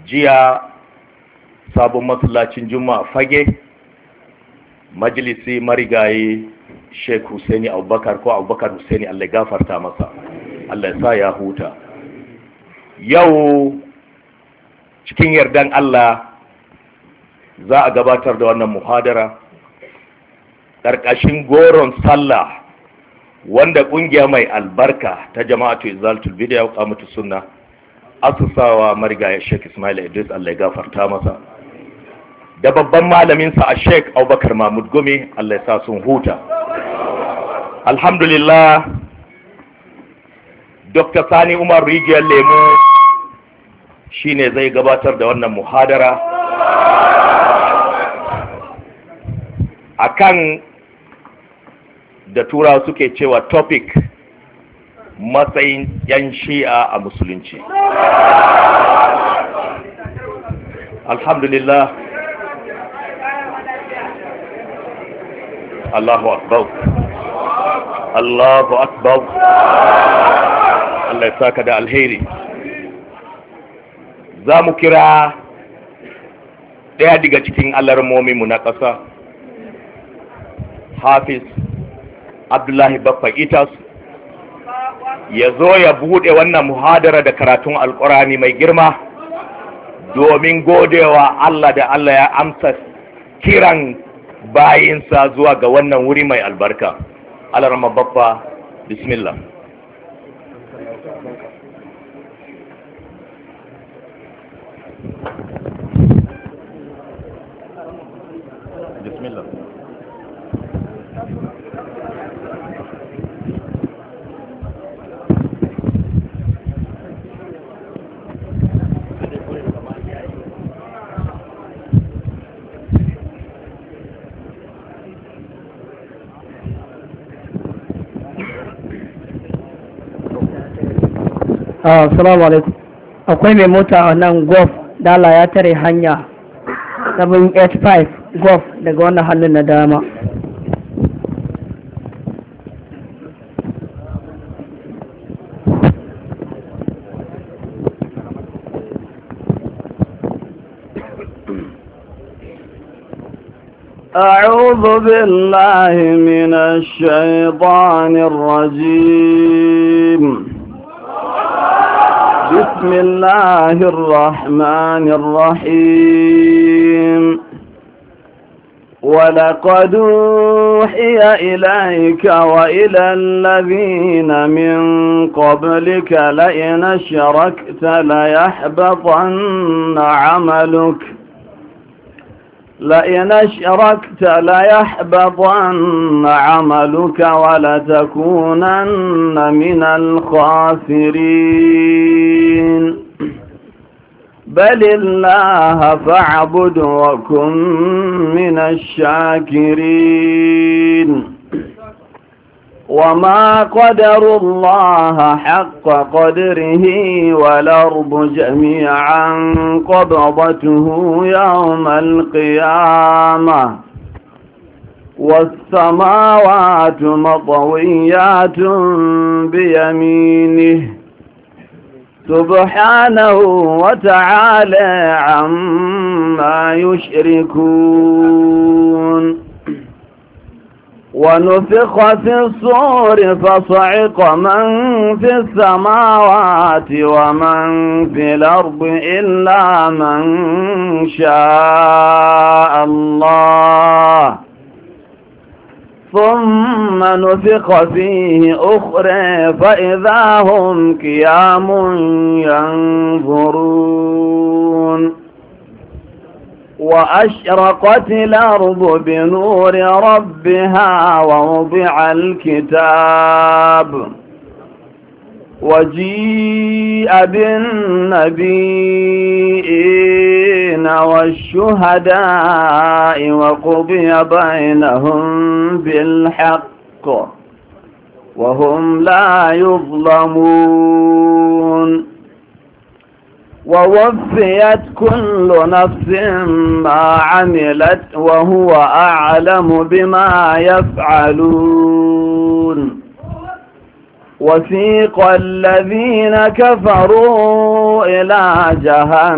jiya sabon masallacin juma'a fage majalisi marigayi sheikh husaini abubakar ko abubakar husaini allah gafarta masa allah ya sa ya huta yau cikin yardan allah za a gabatar da wannan muhadara ƙarƙashin goron sallah wanda ƙungiya mai albarka ta jama'atu izaltul bidya wa qamatu sunna asusawa marigaya Sheikh Ismail Idris Allah ya gafarta masa da babban malamin sa a Sheikh Abubakar Mahmud Gumi Allah ya sa sun huta alhamdulillah Dr. Sani Umar Rijiyar Lemu shine zai gabatar da wannan muhadara akan da tura suke cewa topic matsayin yan shi'a a musulunci alhamdulillah Allahu akbar Allahu akbar Allah ya saka da alheri za mu kira ɗaya daga cikin alarmominmu na ƙasa hafiz abdullahi baffa itas ya zo ya buɗe wannan muhadara da karatun alƙurani mai girma domin godewa Allah da Allah ya amsa kiran bayinsa zuwa ga wannan wuri mai albarka alarma baffa bismillah bismillah Assalamu alaikum. Akwai mai mota a nan golf dala ya tare hanya 785 golf daga wannan hannun na dama. أعوذ بالله من الشيطان الرجيم بسم الله الرحمن الرحيم ولقد أوحي إليك وإلى الذين من قبلك لئن أشركت ليحبطن عملك لئن أشركت ليحبطن عملك ولتكونن من الخاسرين بل الله فاعبد وكن من الشاكرين وما قدر الله حق قدره والأرض جميعا قبضته يوم القيامة والسماوات مطويات بيمينه سبحانه وتعالى عما يشركون ونفخ في الصور فصعق من في السماوات ومن في الأرض إلا من شاء الله ثم نفخ فيه أخرى فإذا هم قيام ينظرون وأشرقت الأرض بنور ربها ووضع الكتاب وجيء بالنبيين والشهداء وقضي بينهم بالحق وهم لا يظلمون ووفيت كل نفس ما عملت وهو أعلم بما يفعلون وسيق الذين كفروا إلى جهنم